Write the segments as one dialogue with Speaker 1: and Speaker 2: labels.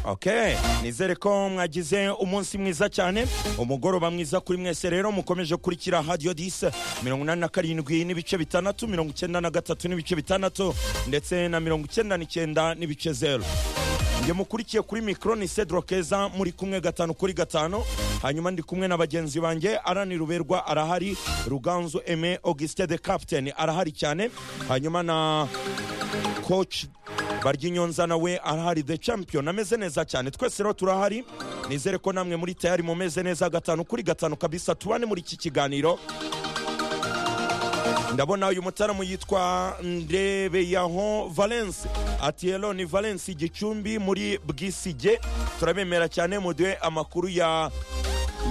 Speaker 1: Okay. nizere ko mwagize umunsi mwiza cyane umugoroba mwiza kuri mwese rero mukomeje kurikira hadiyo disi mirongo inani na karindwi n'ibice bitandatu mirongo icyenda na gatatu n'ibice bitandatu ndetse na mirongo icyenda n'icyenda n'ibice zeru njye mukurikiye kuri mikoro ni cedro keza muri kumwe gatanu kuri gatanu hanyuma ndi kumwe na bagenzi banjye arani ruberwa arahari ruganzu eme augustin de captain arahari cyane hanyuma na coach barya inyonza nawe arahari the champion ameze neza cyane twese rero turahari nizere ko namwe muri tayari mumeze neza gatanu kuri gatanu kabisa tubane muri iki kiganiro ndabona uyu mutaramu yitwa ndebeyaho valence ati hello ni valence gicumbi muri bwisige turabemera cyane muduhe amakuru ya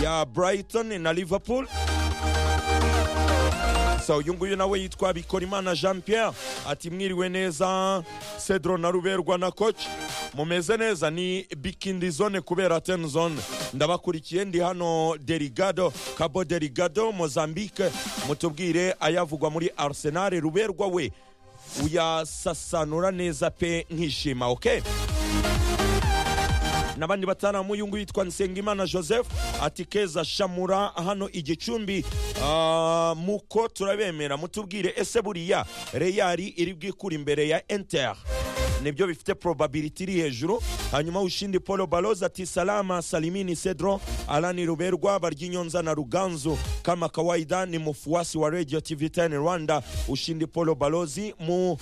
Speaker 1: ya brighton na liverpool gusa uyu nguyu nawe yitwa bikorimana jean pierre ati mwiriwe neza cedro na ruberwa na koci mumeze neza ni bikindi zone kubera ten zone ndabakurikiye ndi hano derigado cabo derigado mozambique mutubwire ayavugwa muri arsenal ruberwa we uyasasanura neza pe nkishima okay? n'abandi bataramu uyu nguyu yitwa nsengimana joseph ati keza shamura hano igicumbi Ah, muko turabemera mutubwire ese buriya reyari iri bwikura imbere ya inter nibyo bifite probability iri hejuru hanyuma ushindi paul baloz ati salama salimini cedro alani ruberwa baryinyonza na ruganzu kama kawaida ni mufuasi wa radio tv 10 rwanda ushindi paul balozi mu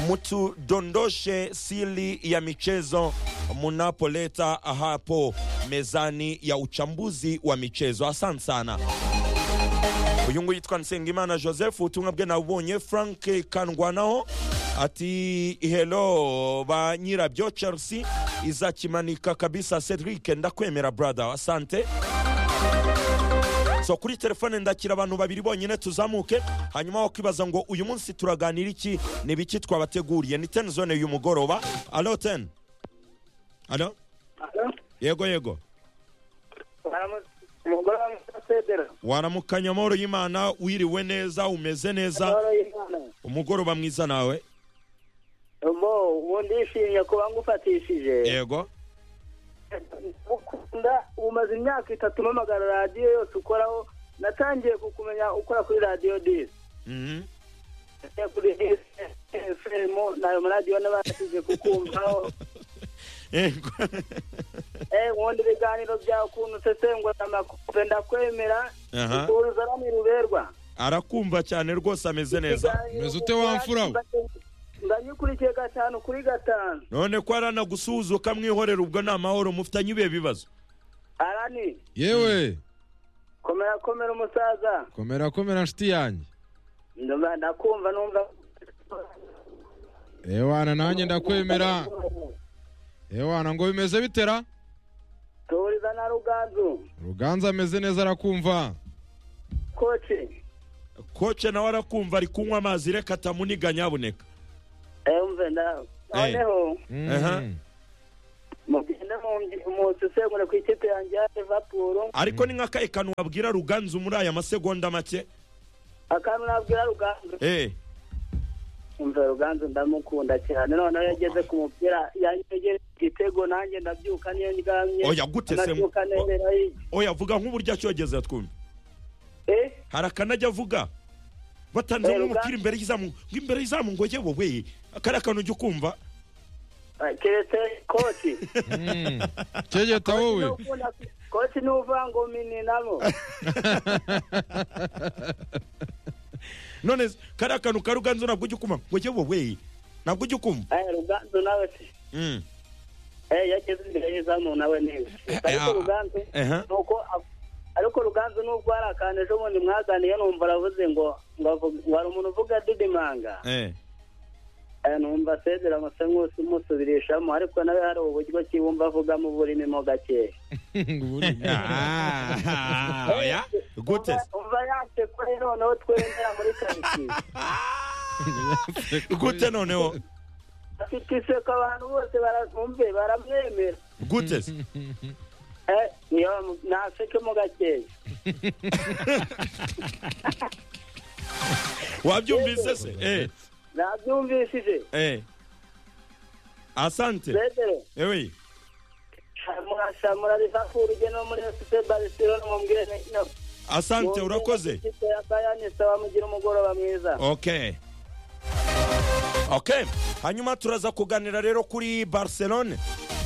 Speaker 1: mutudondoshe sili ya michezo munapoleta hapo mezani ya uchambuzi wa michezo asante sana uyu nguyu yitwa nsengimana joseph ubutumwa bwe nabubonye frank kangwanaho ati helo ba nyirabyo chelsea izakimanika kabisa cedric ndakwemera brother asante so kuri telefone ndakira abantu babiri bonyine tuzamuke hanyuma wakwibaza ngo uyu munsi turaganira iki ni biki twabateguriye ni ten zone y'umugoroba alo ten alo yego yego
Speaker 2: umugore wa musedera
Speaker 1: waramuka nyamahoro y'imana wiriwe neza umeze neza umugoroba mwiza nawe
Speaker 2: bo ubu ndishimye kuba ngufatishije
Speaker 1: yego
Speaker 2: ukunda umaze imyaka itatu mpamagara radiyo yose ukoraho natangiye kukumenya ukora kuri radiyo disi
Speaker 1: Mhm.
Speaker 2: Nagiye kuri fm nayo maradiyo n'abashyize kukumvaho
Speaker 1: yego
Speaker 2: Eh, nkunda ibiganiro byawe ukuntu usesengura amakuru ndakwemera
Speaker 1: Aha.
Speaker 2: ukuza ruberwa
Speaker 1: arakumva cyane rwose ameze neza
Speaker 3: Umeze ute wa mfura we?
Speaker 2: ndanyikurikiye gatanu kuri gatanu
Speaker 1: none ko aranagusuhuza ukamwihorera ubwo ni amahoro mufitanye ibihe bibazo
Speaker 2: arani
Speaker 3: yewe
Speaker 2: komera komera umusaza
Speaker 3: komera komera nshuti yanjye
Speaker 2: Ndumva- ndakumva numva
Speaker 3: ewana nanjye ndakwemera ewana ngo bimeze bitera
Speaker 2: tuhuriza na ruganzu
Speaker 3: ruganza ameze neza arakumva
Speaker 2: koci
Speaker 1: koce nawe arakumva ari kunywa amazi reka atamuniga nyabuneka
Speaker 2: umve nda- noneho
Speaker 3: Mm.
Speaker 1: Aha.
Speaker 2: mugende mu- musesengure ku ikipe yanjye ya livapuru
Speaker 1: ariko ni nk'akahe kantu wabwira ruganzu muri aya masegonda make
Speaker 2: akantu nabwira ruganzu
Speaker 1: Eh,
Speaker 2: umva ruganzu ndamukunda cyane noneho iyo ageze ku mupira yanyegereje igitego nanjye ndabyuka niyo ndyamye
Speaker 1: Oya, gute se?
Speaker 2: ndabyuka nemera y'igihe
Speaker 1: oya vuga nk'uburyo acyogeza twumve
Speaker 2: Eh?
Speaker 1: hari akanajya avuga batanze
Speaker 2: Eh,
Speaker 1: nk'umupira
Speaker 2: Ruganzu.
Speaker 1: imbere y'izamu ngo imbere y'izamu ngo yewe we kariya kantu ujya ukumva
Speaker 2: keretse koci
Speaker 3: Mm. cyegeta wowe
Speaker 2: koci ni uvangomini nabo
Speaker 1: none kariya kantu ka ruganzu ntabwo ujya ukumva ngo yewe we ntabwo ujya ukumva
Speaker 2: Eh, ruganzu nawe se
Speaker 1: Mm.
Speaker 2: Eh, yageze imbere y'izamu nawe neza ariko
Speaker 1: ah,
Speaker 2: ruganzu
Speaker 1: aha.
Speaker 2: nuko a- ariko ruganzu nubwo hari akantu ejo bundi mwaganiye numva aravuze ngo ngo avuge- wari umuntu uvuga didimanga
Speaker 1: Eh.
Speaker 2: Eh, numva asezera amasa nk'usi musubirishamo ariko nawe hari uburyo ki wumva avugamo burimo gakeya
Speaker 1: Ah, oya gute se?
Speaker 2: umva yase kuri noneho twemera muri karitsiye
Speaker 1: gute noneho
Speaker 2: afite iseko abantu bose barabumve baramwemera
Speaker 1: gute se?
Speaker 2: Eh, niyo mu- nasekemo gakeya
Speaker 1: wabyumvise se Eh,
Speaker 2: nabyumvishije
Speaker 1: eh. asante
Speaker 2: pedero
Speaker 1: ewe
Speaker 2: arashamura Liverpool ugene no muri FC Barcelona mubwire no
Speaker 1: asante urakoze
Speaker 2: ikipe ya Bayern saba mugire umugoroba mwiza
Speaker 1: okay okay hanyuma turaza kuganira rero kuri barcelone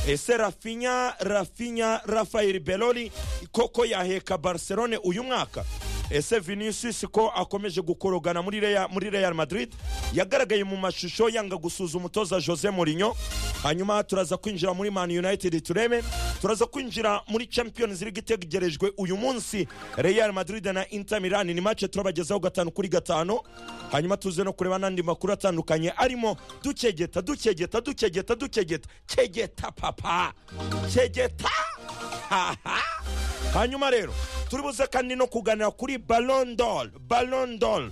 Speaker 1: ese rafinya rafinya rafael beloli koko yaheka barcelone uyu mwaka ese vinicius ko akomeje gukorogana muri Real- muri real madrid yagaragaye mu mashusho yanga gusuza umutoza jose mourinho hanyuma turaza kwinjira muri man united turebe turaza kwinjira muri champions league itegerejwe uyu munsi real madrid na inter milan ni match turabagezaho gatanu kuri gatanu hanyuma tuze no kureba n'andi makuru atandukanye arimo dukegeta dukegeta dukegeta dukegeta kegeta papa kegeta haha hanyuma rero turi buze kandi no kuganira kuri balondol balondol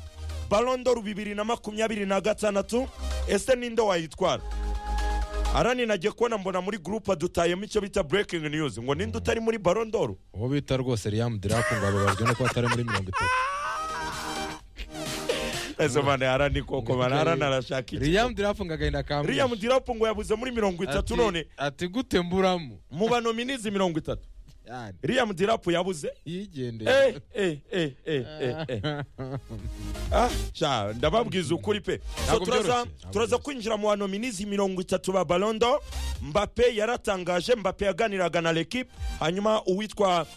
Speaker 1: balondol bibiri na makumyabiri na gatandatu ese ninde wayitwara ara ninajye kubona mbona muri gurupe dutayemo icyo bita breaking news ngo ninde utari muri balondol
Speaker 3: uwo bita rwose Liam Draco ngo ababajwe no kuba atari muri mirongo itatu
Speaker 1: ese mane ara ni koko mane ara narashaka iki
Speaker 3: Liam Draco ngo agahinda kamwishe
Speaker 1: ririya mudirapu ngo yabuze muri mirongo itatu
Speaker 3: Ati-
Speaker 1: none
Speaker 3: ati gute mburamo
Speaker 1: mu banominizi mirongo itatu
Speaker 3: Yani,
Speaker 1: ririya mudirapu yabuze
Speaker 3: yigendeye
Speaker 1: eh eh eh eh eh eh Ah, sha ndababwiza ukuri pe so
Speaker 3: Ntabwo byoroshye,
Speaker 1: turaza
Speaker 3: ntabwo
Speaker 1: turaza
Speaker 3: byoroshye.
Speaker 1: kwinjira mu banominizi mirongo itatu ba balondo mbape yaratangaje mbape yaganiraga na l'equipe hanyuma uwitwa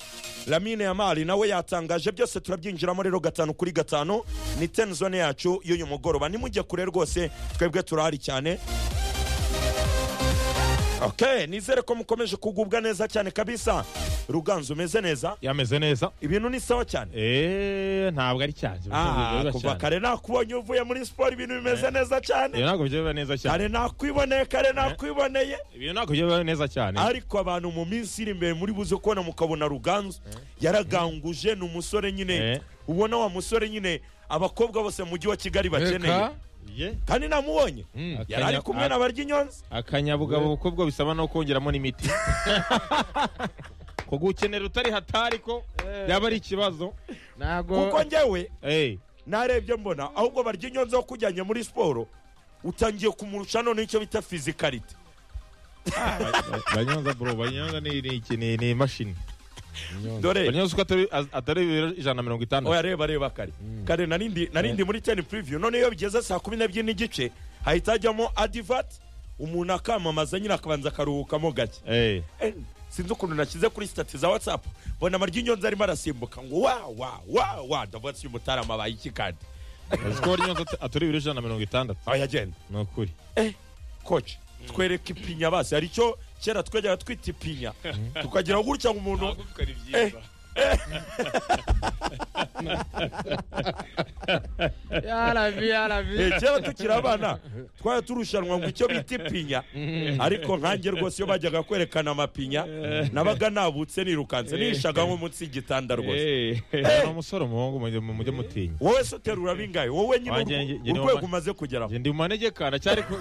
Speaker 1: lamine yamari nawe yatangaje byose turabyinjiramo rero gatanu kuri gatanu ni ten zone yacu y'uyu mugoroba nimujye kure rwose twebwe turahari cyane okay nizere ko mukomeje kugubwa neza cyane kabisa ruganzu umeze neza
Speaker 4: yameze neza
Speaker 1: ibintu ni sawa cyane
Speaker 4: eee ntabwo ari cyane
Speaker 1: Ah, kuva kare nakubonye uvuye muri siporo ibintu bimeze neza cyane
Speaker 4: ibyo ntabwo byo biba neza cyane
Speaker 1: kare nakwiboneye kare nakwiboneye
Speaker 4: ibyo ntabwo byo biba neza cyane
Speaker 1: ariko abantu mu minsi iri imbere muri buze kubona mukabona ruganzu yaraganguje ni umusore nyine
Speaker 4: Eh.
Speaker 1: ubona wa musore nyine abakobwa bose mu mujyi wa kigali bakeneye
Speaker 3: Reka,
Speaker 4: Ye,
Speaker 1: kandi namubonye yari ari
Speaker 4: akanya-
Speaker 1: kumwe na barya inyonzi
Speaker 4: akanyabugabo ubukobwa bisaba no kongeramo n'imiti kugukenera utari hatari ko yaba ari ikibazo
Speaker 3: ntago
Speaker 1: kuko njyewe
Speaker 4: Eh,
Speaker 1: narebye mbona ahubwo barya inyonzi aho kujyanye muri siporo utangiye kumurusha none icyo bita fizikarite
Speaker 4: banyonza bro banyonza ni ni iki ni ni imashini
Speaker 1: dore
Speaker 4: banyonza uko atari az- atari ibiro ijana na mirongo itandatu
Speaker 1: oya reba reba kare kare narindi narindi muri teni puriviyu none iyo bigeze saa kumi n'ebyiri n'igice hahita hajyamo adivati umuntu akamamaza nyine akabanza akaruhukamo gake
Speaker 4: Eh,
Speaker 1: Eh, sinzi ukuntu nashyize kuri sitati za watsapu mbona amaryi inyonzi arimo arasimbuka ngo wa wa wa wa ndavuga si umutarama abaye iki kandi
Speaker 4: uzi ko banyonza at- atari ibiro ijana na mirongo itandatu
Speaker 1: oya genda
Speaker 4: ni ukuri
Speaker 1: koci twereke ipinya basi hari icyo kera twajyaga twita ipinya tukagira gutya ngo umuntu Eh,
Speaker 3: yarabi yarabi
Speaker 1: Eh, kera tukiri abana twajya turushanwa ngo icyo bita ipinya ariko nkange rwose iyo bajyaga kwerekana amapinya nabaga nabutse nirukanse nishaga nko munsi y'igitanda rwose
Speaker 4: Eh, ni umusore umuhungu mujye mujye mutinya
Speaker 1: wowe se uterura bingahe wowe nyine
Speaker 4: Wanjye
Speaker 1: urwo-
Speaker 4: njye- njye
Speaker 1: urwego
Speaker 4: niwe ma-
Speaker 1: umaze kugeraho
Speaker 4: njye ndi mu manegeka ndacyari ku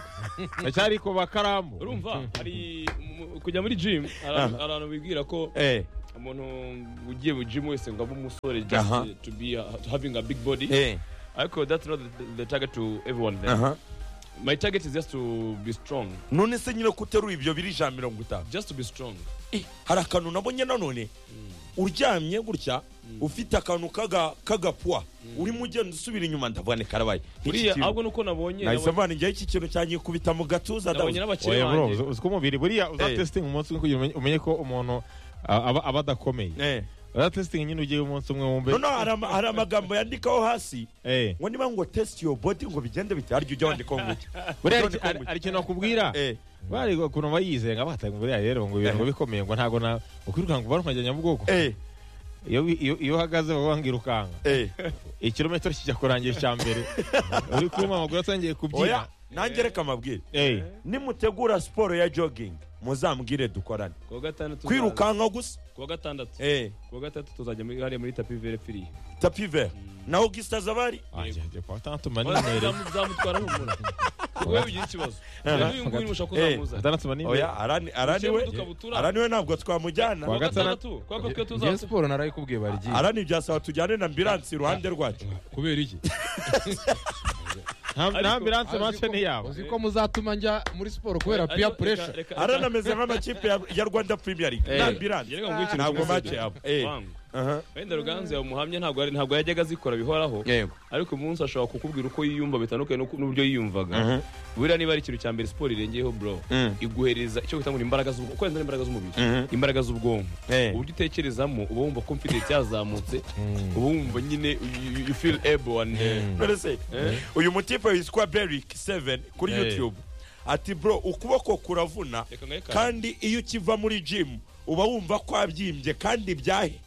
Speaker 4: ndacyari ku bakaramu
Speaker 5: urumva hari mu- kujya muri jimu
Speaker 1: Aha.
Speaker 5: abantu bibwira ko
Speaker 1: Eh,
Speaker 5: umuntu ugiye mu jimu wese ngo abe umusore just
Speaker 1: Aha.
Speaker 5: uh, to be uh, having a big body
Speaker 1: eh,
Speaker 5: ariko that's not the, the target to everyone there.
Speaker 1: aha.
Speaker 5: my target is just to be strong
Speaker 1: none se nyine kuterura ibyo biri ijana mirongo itanu
Speaker 5: just to be strong
Speaker 1: Eh, hari akantu nabonye nanone uryamye gutya ufite akantu kaga- k'agapua urimo ugenda usubira inyuma ndavuga ni karabaye Iki
Speaker 5: buriya
Speaker 1: kintu-
Speaker 5: ahubwo nuko nabonye
Speaker 1: nahise
Speaker 5: nabonye
Speaker 1: mvana njyewe iki kintu cyanyikubita mu gatuza ndabuze.
Speaker 5: nabonye n'abakire
Speaker 4: oya bro
Speaker 5: banjye
Speaker 4: uzi- uzi ko umubiri buriya uzatesitinga umunsi umwe kugira umenye- umenye ko umuntu ah, aba aba adakomeye
Speaker 1: Eh.
Speaker 4: uzatesitinga nyine ugiye umunsi umwe wumve
Speaker 1: noneho hari ama- hari amagambo yandikaho hasi
Speaker 4: Eh.
Speaker 1: ngo niba ngo test your body ngo bigende bite harya ujya wandikaho ngo iki
Speaker 4: buriya hari
Speaker 1: None
Speaker 4: iki- hari
Speaker 1: kongo.
Speaker 4: hari ikintu nakubwira
Speaker 1: Eh.
Speaker 4: bari ukuntu bayizeye ngo abatanga buriya rero ngo ibintu
Speaker 1: Eh.
Speaker 4: bikomeye ngo ntabwo na ukwirukanka uba nkajya nyabugogo
Speaker 1: eh
Speaker 4: iyo wi- iyo iyo uhagaze baba bangirukanka
Speaker 1: eh
Speaker 4: ikirometero kijya kurangira icya mbere uri kuma amaguru atangiye kubyina
Speaker 1: oya nange reka amabwire
Speaker 4: Eh.
Speaker 1: nimutegura siporo ya jogging muzambwire dukorane
Speaker 5: kuwa gatandatu
Speaker 1: kwirukanka gusa
Speaker 5: kuwa gatandatu
Speaker 1: eh
Speaker 5: kuwa gatandatu tuzajya muri hariya muri tapi vere firi
Speaker 1: tapi vert naho gisitaza abari
Speaker 4: Ajya, ajya kwa tatu manimerere
Speaker 5: zamutwara humura wowe ugira ikibazo
Speaker 1: Aha.
Speaker 5: uyu nguyu mushaka
Speaker 1: Eh,
Speaker 5: kuzamuza
Speaker 4: atandatu manimerere
Speaker 1: oya arani- araniwe
Speaker 5: Ukiye mu dukabutura.
Speaker 1: araniwe ntabwo twamujyana
Speaker 4: Kwa
Speaker 5: kuwa
Speaker 4: gatandatu.
Speaker 5: gatandatu kubera
Speaker 3: ngewe
Speaker 5: ko twe tuzatuma
Speaker 3: siporo narayikubwiye barigiye
Speaker 1: arani byasaba tujyane na ambiransi iruhande rwacu
Speaker 3: kubera iki
Speaker 4: nta ambiranse
Speaker 3: Uzi
Speaker 4: mace
Speaker 3: ko-
Speaker 4: ni yaba
Speaker 3: uzi ko muzatuma njya muri siporo kubera
Speaker 5: Ariko
Speaker 3: peer
Speaker 5: reka-
Speaker 3: pressure
Speaker 5: reka-
Speaker 1: aranameze nk'amakipe ya- ya rwanda premier league
Speaker 5: Eh,
Speaker 1: nta
Speaker 5: reka nguhe
Speaker 1: ambiranse
Speaker 5: ikintu
Speaker 1: ntabwo
Speaker 5: kimwe
Speaker 1: mace
Speaker 5: se.
Speaker 1: yabo
Speaker 5: Wangu. wenda ruganzu yamuhamye ntabwo yari- ntabwo yajyaga azikora bihoraho
Speaker 4: yego
Speaker 5: ariko uyu munsi ashobora kukubwira uko yiyumva bitandukanye n'uko- n'uburyo yiyumvaga buriya niba ari ikintu cya mbere siporo irengeyeho bro
Speaker 4: Mm.
Speaker 5: iguhereza icyo kwita ngo ni imbaraga z'ubwonko uko imbaraga z'umubiri
Speaker 4: Mhm.
Speaker 5: imbaraga z'ubwonko
Speaker 4: Eh.
Speaker 5: uburyo utekerezamo uba wumva confidence yazamutse uba wumva nyine you- you- you feel able and eh,
Speaker 1: Mbese, uyu mutipe witwa beric 7 kuri
Speaker 5: Eh.
Speaker 1: youtube ati bro ukuboko kuravuna
Speaker 5: Reka ngahe kare.
Speaker 1: kandi iyo ukiva muri jimu uba wumva kwabyimbye kandi byahe